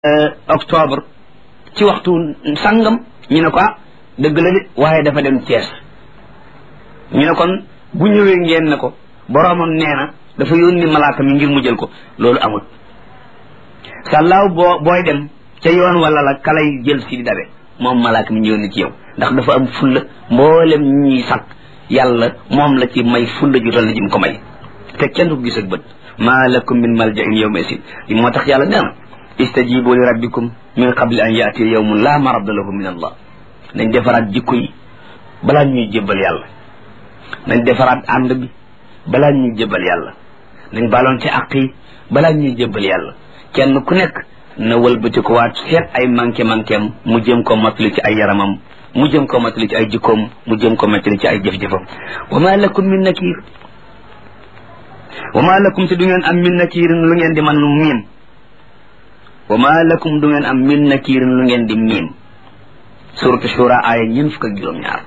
octobre ci waxtu sangam ñu ne ko ah dëgg la de waaye dafa dem Thiès ñu ne kon bu ñëwee ngeen ne ko boroomam nee na dafa yónni malaaka mi ngir mu jël ko loolu amul sàllaaw boo booy dem ca yoon wala la kalay jël si di dabe moom malaaka mi ñu yónni ci yow ndax dafa am fulla mboolem ñuy sàkk yàlla moom la ci may fulla ju toll ji mu ko may te kenn du ko gis ak bët maa lakum min maljain yawma isin li moo tax yàlla nee na istajibu li rabbikum min qabli an yaati yawmun la maradda lahu min allah nañ defaraat jikko yi balaa ñuy jébbal yàlla nañ defaraat ànd bi balaa ñuy jébbal yàlla nañ baloon ci àq yi balaa ñuy jébbal yàlla kenn ku nekk na wëlbati ko waat seet ay manqué manquéem mu jëm ko mottali ci ay yaramam mu jëm ko mottali ci ay jikkoom mu jëm ko mottali ci ay jëf-jëfam wa ma lakum min nakir wa ma lakum te du ngeen am min nakirin lu ngeen di man miim wa ma lakum du ngeen am min nakirin lu ngeen di miim suratu shura aaya ñeen fukk ak juróom-ñaar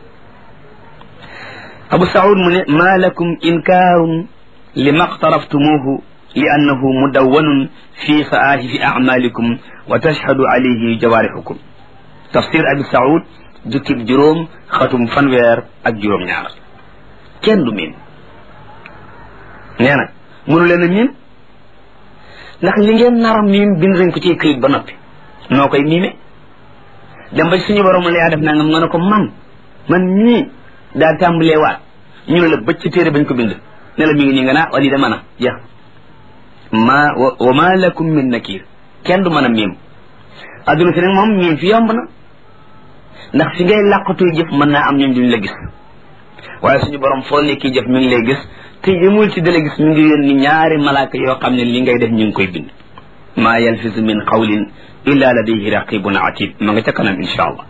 abu saud mu ne ma lakum inkaarun li maqtaraftumuhu li annahu mudawwanun fi saahifi acmalikum wa tashhadu alayhi jawaarixukum tafsir abi saud jukkib juróom xatum fanweer ak juróom-ñaar kenn du miim nee na mënu leen a miim ndax li ngeen nar a miim bind nañ ko ci këyit ba noppi noo koy miime dem ba suñu borom la yaa def nangam nga ne ko man man ñii daa tàmbalee waat ñu ne la bëcc ci téere bañ ko bind ne la mi ngi nii nga naa wali da mën a jeex ma wa ma lakum min nakir kenn du mën a miim adduna si nag moom miim fi yomb na ndax fi ngay làqatuy jëf mën naa am ñoom duñ la gis waaye suñu borom foo nekki jëf mi ngi lay gis te yëmul ci dala gis mi ngi yónni ñaari malaaka yoo xam ne li ngay def ñu ngi koy bind maa yalfisu min qawlin illa ladayhi raqibun atid ma nga ca kanam insha allah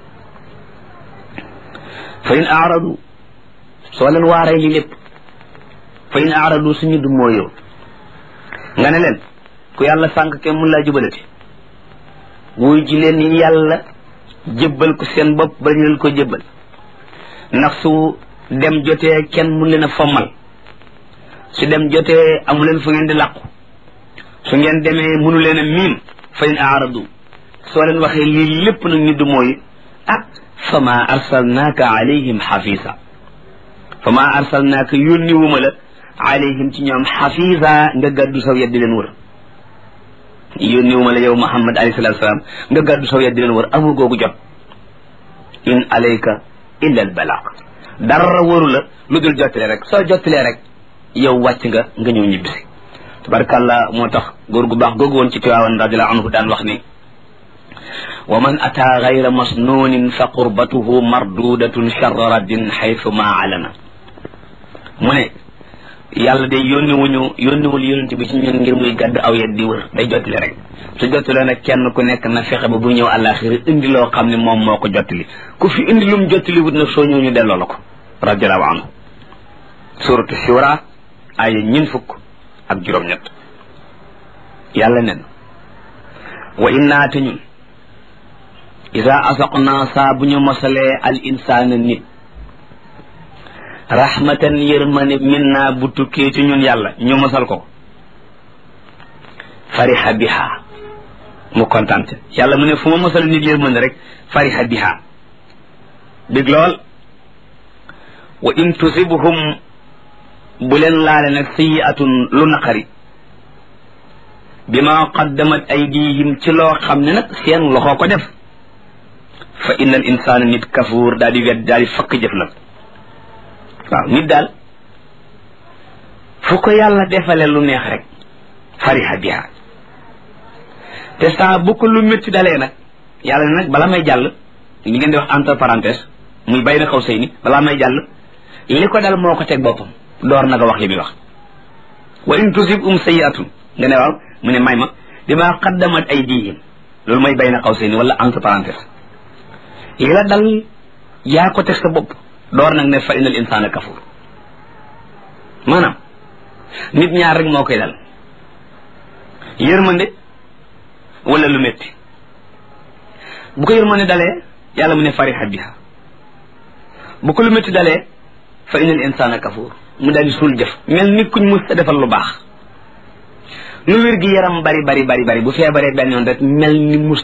fa in aaradu soo leen waaree li lépp fa in aaradu suñu du mooyoo nga ne leen ku yàlla sànq kenn mun laa jubalati wuy ji leen yàlla jébbal ko seen bopp ba ñu leen ko jébbal ndax su dem jotee kenn mun leen a fommal su dem jotee amu leen fu ngeen di làqu su ngeen demee mënu leen a miim fa in aaradu soo leen waxee lii lépp nag ñu du mooy ah fa ma arsalnaaka alayhim xafisa fa ma arsalnaaka yónni wuma la alayhim ci ñoom xafisa nga gàddu saw yet di leen wër yónni wuma la yow muhammad alayhi salatu salaam nga gàddu saw yet di leen wër amul googu jot in alayka illa al balaq dara wëru la lu dul jottale rek soo jottalee rek yow wàcc nga nga ñëw ñibbisi tabarkàllah moo tax góor gu baax googu woon ci Tiwaawan radiallahu anhu daan wax ni wa man ataa gayra masnuunin fa qurbatuhu mardudatun charra raddin xaytu ma alana mu ne yàlla de yónniwuñu yónniwul yónent bi ci ñun ngir muy gàdd aw yet di wër day jottali rek su jottalee nag kenn ku nekk na fexe ba bu ñëw àllaaxira indi loo xam ne moom moo ko jottali ku fi indi lum jottali wut nag soo ñëw ñu delloo la ko radiallahu anhu suratu shura ay ñin fukk ak juróom-ñett yàlla nen wa innaa te ñun isa asaqnaa saa bu ñu mosalee al insaana nit rahmatan yërmane min naa bu tukkee ci ñun yàlla ñu mosal ko fariha biha mu kontante yàlla mu ne fu ma mosal nit yërmane rek fariha biha big lool wa in tusibhum bu leen laale nag sayiatun lu naqari bi ma qaddamat aydihim ci loo xam ne nag seen loxoo ko def fa inna al insana nit kafuur daal di wet daal di fakk jëf nag waaw nit daal fu ko yàlla defale lu neex rek fariha biha te saa bu ko lu métti dalee nag yàlla ne nag bala may jàll li ngeen di wax entre parenthèse muy bay na xaw sëy ni balaa may jàll li ko dal moo ko teg boppam door na nga wax li muy wax wa in tusib um sayiatun nga ne waaw mu ne may ma bima qaddamat aydihim loolu mooy bay na xaw seen wala entre parenthèse li la dal yaa ko teg sa bopp door nag ne fa inal insana kafur maanaam nit ñaar rek moo koy dal yërmande wala lu métti bu ko yërmande dalee yàlla mu ne fariha biha bu ko lu métti dalee fa inal insana kafur mu daal di suul jëf mel ni kuñ mus a defal lu baax lu wér gi yaram bari bari bari bari bu feebaree benn yoon rek mel ni mus